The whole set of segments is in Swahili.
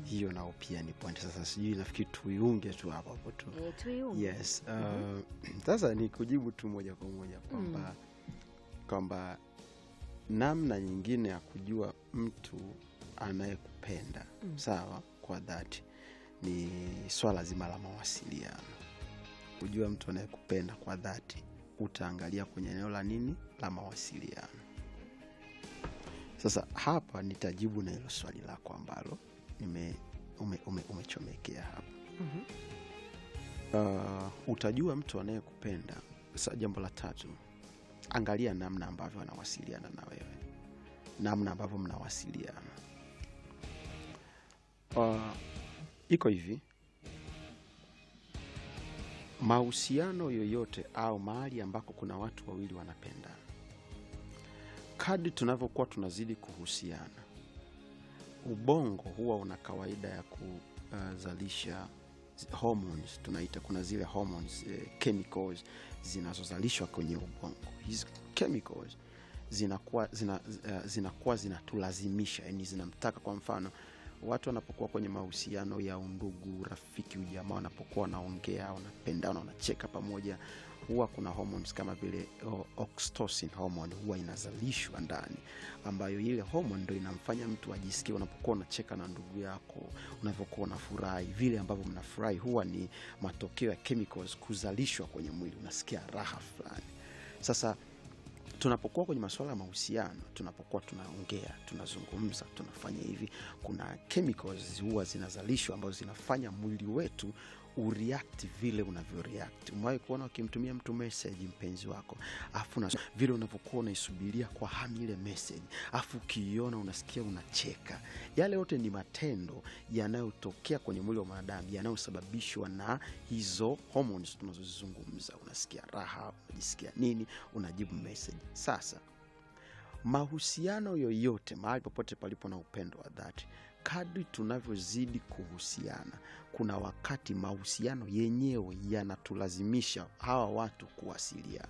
hiyo nao pia ni point sasa sijui nafikiri tuiunge tu hapo hapo tu E, tuiunge. yes uh, sasa ni kujibu tu moja kwa moja kwamba kwamba namna nyingine ya kujua mtu anayekupenda Mm. sawa kwa dhati ni swala zima la mawasiliano kujua mtu anayekupenda kwa dhati utaangalia kwenye eneo la nini la mawasiliano sasa hapa nitajibu na hilo swali lako ambalo nime ume, ume, umechomekea hapa Mhm. uh, utajua mtu anayekupenda sa jambo la tatu angalia namna ambavyo anawasiliana na wewe namna ambavyo mnawasiliana uh, iko hivi mahusiano yoyote au mahali ambako kuna watu wawili wanapendana kadri tunavyokuwa tunazidi kuhusiana ubongo huwa una kawaida ya kuzalisha hormones tunaita kuna zile hormones eh, chemicals zinazozalishwa kwenye ubongo hizi chemicals zinakuwa zina, uh, zinakuwa zinatulazimisha yani zinamtaka kwa mfano watu wanapokuwa kwenye mahusiano ya undugu rafiki ujamaa wanapokuwa wanaongea wanapendana wanacheka pamoja huwa kuna hormones kama vile o- oxytocin hormone huwa inazalishwa ndani ambayo ile hormone ndo inamfanya mtu ajisikie unapokuwa unacheka na ndugu yako unavyokuwa unafurahi vile ambavyo mnafurahi huwa ni matokeo ya chemicals kuzalishwa kwenye mwili unasikia raha fulani sasa tunapokuwa kwenye masuala ya mahusiano tunapokuwa tunaongea tunazungumza tunafanya hivi kuna chemicals huwa zinazalishwa ambazo zinafanya mwili wetu ureact vile unavyoreact umewahi kuona ukimtumia mtu message mpenzi wako afu na vile unavyokuwa unaisubiria kwa hamu ile message afu ukiiona unasikia unacheka yale yote ni matendo yanayotokea kwenye mwili wa mwanadamu yanayosababishwa na hizo hormones tunazozizungumza unasikia raha unajisikia nini unajibu message sasa mahusiano yoyote mahali popote palipo na upendo wa dhati kadri tunavyozidi kuhusiana kuna wakati mahusiano yenyewe yanatulazimisha hawa watu kuwasiliana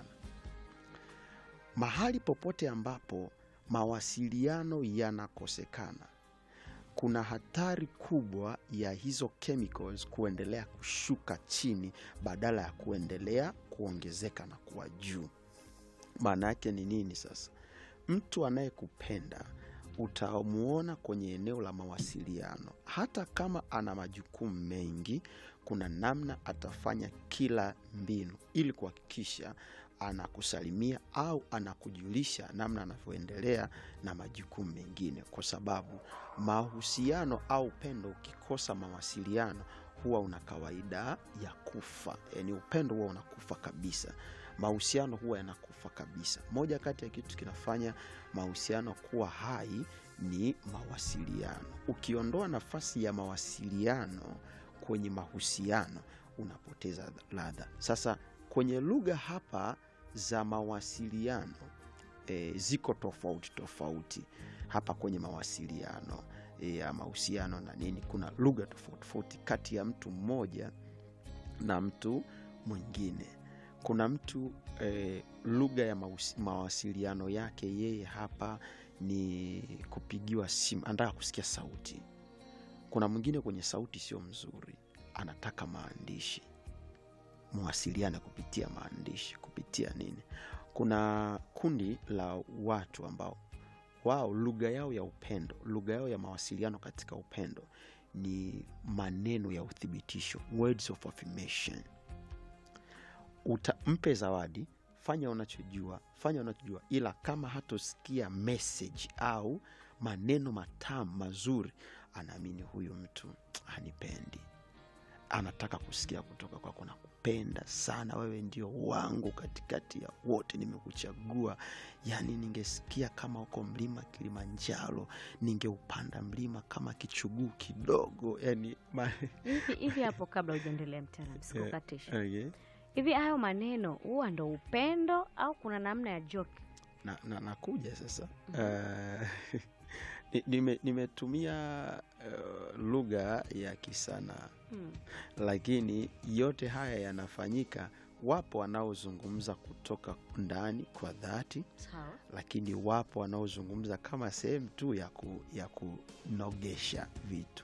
mahali popote ambapo mawasiliano yanakosekana kuna hatari kubwa ya hizo chemicals kuendelea kushuka chini badala ya kuendelea kuongezeka na kuwa juu maana yake ni nini sasa mtu anayekupenda utamuona kwenye eneo la mawasiliano hata kama ana majukumu mengi kuna namna atafanya kila mbinu ili kuhakikisha anakusalimia au anakujulisha namna anavyoendelea na majukumu mengine kwa sababu mahusiano au upendo ukikosa mawasiliano huwa una kawaida ya kufa yaani upendo huwa unakufa kabisa mahusiano huwa yanakufa kabisa moja kati ya kitu kinafanya mahusiano kuwa hai ni mawasiliano ukiondoa nafasi ya mawasiliano kwenye mahusiano unapoteza ladha sasa kwenye lugha hapa za mawasiliano e, ziko tofauti tofauti hapa kwenye mawasiliano e, ya mahusiano na nini kuna lugha tofauti tofauti kati ya mtu mmoja na mtu mwingine kuna mtu eh, lugha ya mahusi- mawasiliano yake yeye hapa ni kupigiwa simu anataka kusikia sauti kuna mwingine kwenye sauti sio mzuri anataka maandishi mwasiliane kupitia maandishi kupitia nini kuna kundi la watu ambao wao lugha yao ya upendo lugha yao ya mawasiliano katika upendo ni maneno ya uthibitisho words of affirmation Uta, mpe zawadi fanya unachojua fanya unachojua ila kama hatosikia message au maneno matamu mazuri anaamini huyu mtu hanipendi anataka kusikia kutoka kwako nakupenda sana wewe ndio wangu katikati ya wote nimekuchagua yaani ningesikia kama uko mlima kilimanjaro ningeupanda mlima kama kichuguu kidogo yani ma... hivi hivi hapo kabla hujaendelea mtaalam sikukatisha okay. hivi hayo maneno huwa ndo upendo au kuna namna ya joke na, na, nakuja sasa uh, ni- nime- nimetumia uh, lugha ya kisanaa hmm. lakini yote haya yanafanyika wapo wanaozungumza kutoka ndani kwa dhati sawa lakini wapo wanaozungumza kama sehemu tu ya, ku, ya kunogesha vitu